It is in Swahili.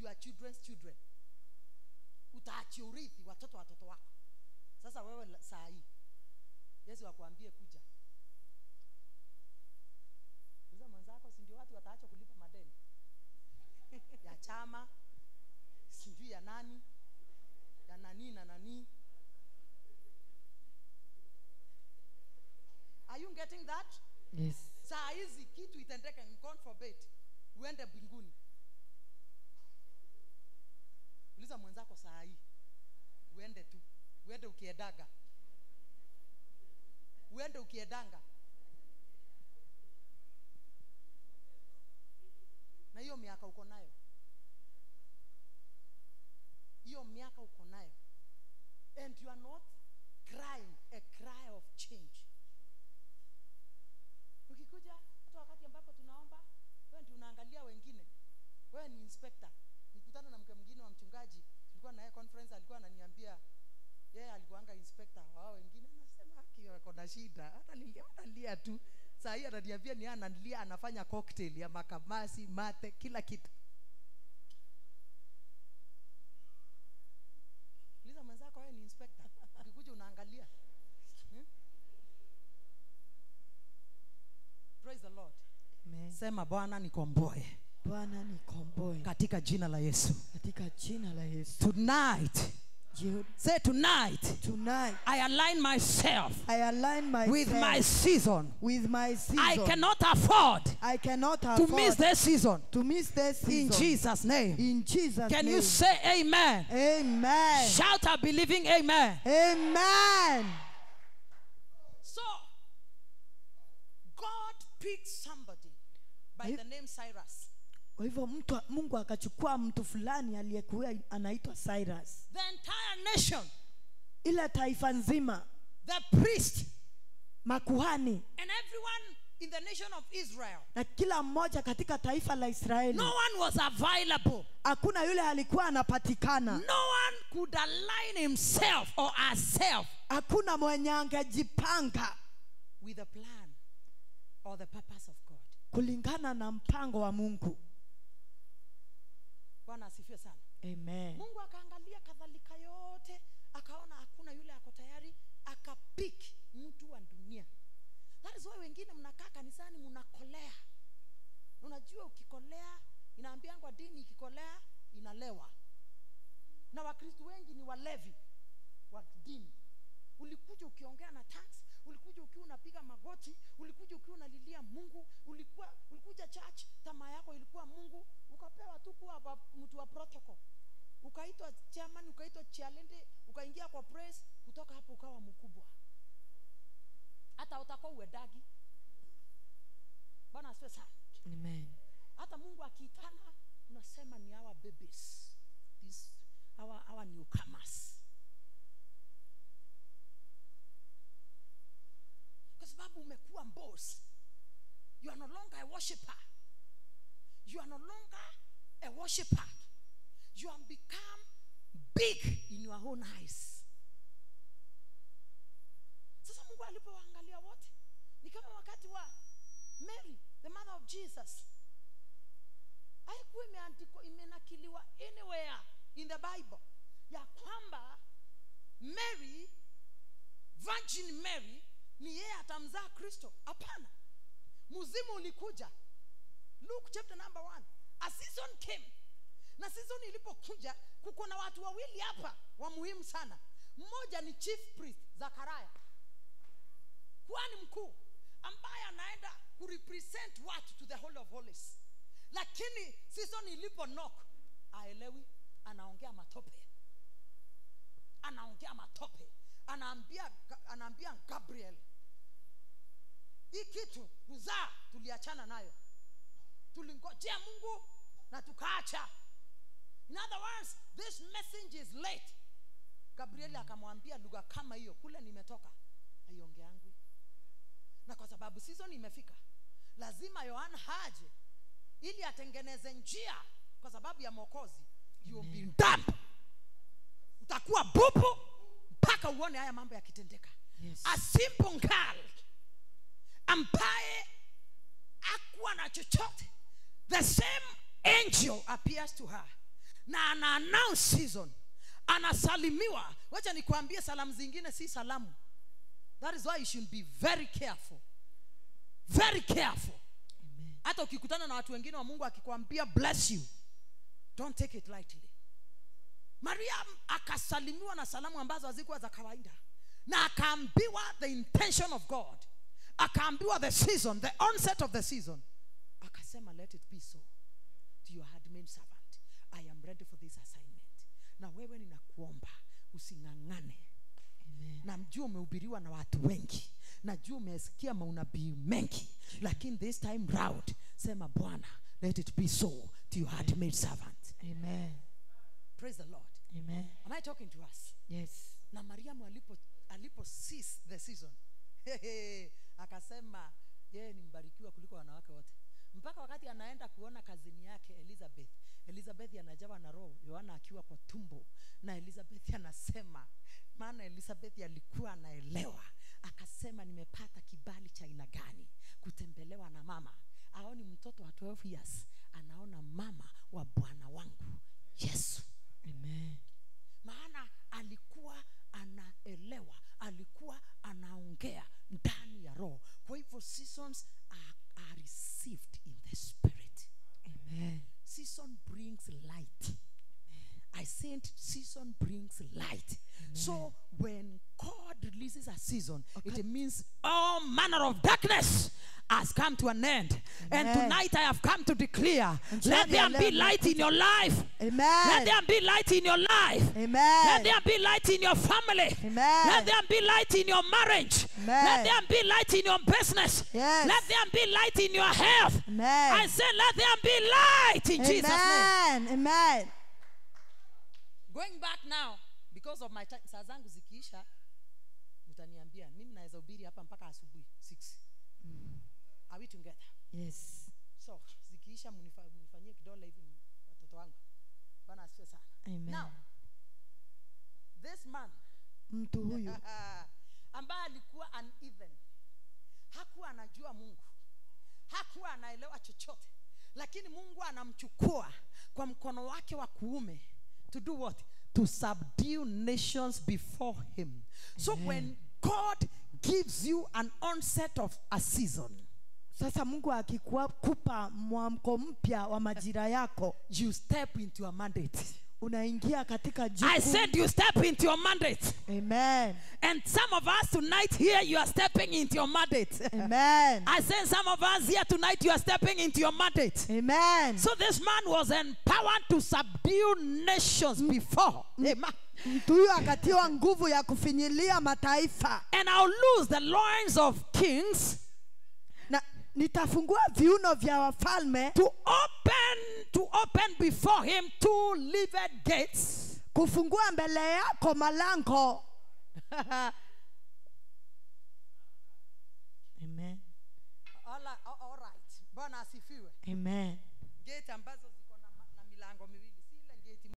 your children's children utaachia urithi watoto watoto wako sasa wewe la- saa hii yesu akuambie kuja uza mwenzako si ndio watu wataacha kulipa madeni ya chama sijui ya nani ya nanii na nanii are you getting that Yes. saa hizi kitu itendeke God forbid uende mbinguni uliza mwenzako saa hii uende tu uende ukiedaga uende ukiedanga na hiyo miaka uko nayo hiyo miaka uko nayo and you are not crying a cry of change ukikuja hata wakati ambapo tunaomba wewe ndio unaangalia wengine wewe ni inspector nikutana na mke mwingine wa mchungaji tulikuwa naye conference alikuwa ananiambia yeye alikuanga inspector wao wengine nasema haki wako na shida hata lilia analia tu saa hii ananiambia ni yeye analia anafanya cocktail ya makamasi mate kila kitu uliza mwenzako wewe ni inspector ukikuja unaangalia hmm? praise the lord Amen. sema bwana nikomboe bwana nikomboe katika jina la yesu katika jina la yesu tonight Jioni- say tonight tonight i align myself i align myself with my season with my season i cannot afford i cannot to afford miss this season to miss this in season jesus name in jesus can name you say amen amen shout a believing amen amen so god picked somebody by the name cyrus kwa hivyo mtu mungu akachukua mtu fulani aliyekuwa anaitwa cyrus the entire nation ile taifa nzima the priest makuhani and everyone in the nation of israel na kila mmoja katika taifa la israeli no one was available hakuna yule alikuwa anapatikana no one could align himself or herself hakuna mwenye angejipanga with the plan or the purpose of god kulingana na mpango wa mungu bwana asifiwe sana amen mungu akaangalia kadhalika yote akaona hakuna yule ako tayari akapik mtu wa dunia that is why wengine mnakaa kanisani mnakolea unajua ukikolea inaambiangwa dini ikikolea inalewa na wakristu wengi ni walevi wa dini ulikuja ukiongea na tax ulikuja ukiwa unapiga magoti ulikuja ukiwa unalilia mungu ulikuwa ulikuja church tamaa yako ilikuwa mungu ukapewa tu kuwa wa- mtu wa protocol ukaitwa chairman ukaitwa chialende ukaingia kwa praise kutoka hapo ukawa mkubwa hata utakuwa uedagi bwana asifiwe sana amen hata mungu akiitana unasema ni our babies These, our, our newcomers kwa sababu umekuwa boss you are no longer a worshipper you are no longer a worshipper you have become big in your own eyes sasa mungu alipowaangalia wote ni kama wakati wa mary the mother of jesus haikuwa imeandikwa imenakiliwa anywhere in the bible ya kwamba mary virgin mary ni yeye atamzaa kristo hapana muzimu ulikuja luke chapter number one a season came na season ilipokuja kuko na watu wawili hapa wa muhimu sana mmoja ni chief priest zakaraya kuhani mkuu ambaye anaenda kurepresent watu to the whole of holies lakini season ilipo knock aelewi anaongea matope anaongea matope anaambia anaambia gabriel hii kitu kuzaa tuliachana nayo tulingojea mungu na tukaacha in other words this message is late gabrieli akamwambia lugha kama hiyo kule nimetoka haiongeangwi na kwa sababu season imefika lazima yohana haje ili atengeneze njia kwa sababu ya mwokozi you will be dumb utakuwa bubu mpaka uone haya mambo yakitendeka Yes. a simple girl ambaye akuwa na chochote the same angel appears to her na ana announce season anasalimiwa wacha nikwambie salamu zingine si salamu that is why you should be very careful very careful Amen. hata ukikutana na watu wengine wa mungu akikwambia bless you don't take it lightly mariam akasalimiwa na salamu ambazo hazikuwa za kawaida na akaambiwa the intention of god akaambiwa the season the onset of the season akasema let it be so to your handmaid servant i am ready for this assignment na wewe ninakuomba using'ang'ane Amen. namjua umehubiriwa na watu wengi najua umesikia maunabii mengi lakini this time round sema bwana let it be so to your handmaid servant Amen. praise the lord Amen. am i talking to us Yes. na mariamu alipo alipo cease the season akasema yeye ni mbarikiwa kuliko wanawake wote mpaka wakati anaenda kuona kazini yake elizabeth elizabeth anajawa na roho yohana akiwa kwa tumbo na elizabeth anasema maana elizabeth alikuwa anaelewa akasema nimepata kibali cha aina gani kutembelewa na mama aoni mtoto wa 12 years anaona mama wa bwana wangu yesu Amen. maana alikuwa anaelewa alikuwa anaongea ndani ya roho kwa hivyo seasons are, are received in the spirit Amen. season brings light i said season brings light so when god releases a season it means all manner of darkness has come to an end and Amen. tonight i have come to declare And let so there we be are light in your life let Amen. there be light in your life let Amen. there be light in your family. Amen. Let there be light in your marriage. Amen. Let there be light in your business. Yes. Let there be light in your health. Amen. I say, let there be light in Jesus' name. Amen. Amen. Going back now, because of my time, saa zangu zikiisha, mtaniambia mimi naweza hubiri hapa mpaka asubuhi 6. Are we together? Yes. So zikiisha, mnifa- mnifanyie kidole hivi watoto wangu. Bwana asifiwe sana. Amen. Now, this man Mtu huyu ambaye alikuwa uneven hakuwa anajua mungu hakuwa anaelewa chochote lakini mungu anamchukua kwa mkono wake wa kuume to do what to subdue nations before him so when god gives you an onset of a season sasa mungu akikupa mwamko mpya wa majira yako you step into a mandate unaingia katika i jukumu. said you step into your mandate Amen. and some of us tonight here you are stepping into your mandate Amen. I said some of us here tonight you are stepping into your mandate. Amen. So this man was empowered to subdue nations before. Amen. mtu huyu akatiwa nguvu ya kufinyilia mataifa And I'll lose the loins of kings na nitafungua viuno vya wafalme to open to open before him two livid gates. kufungua mbele yako malango Amen. all, right, all right. Bwana asifiwe. Amen. Gate ambazo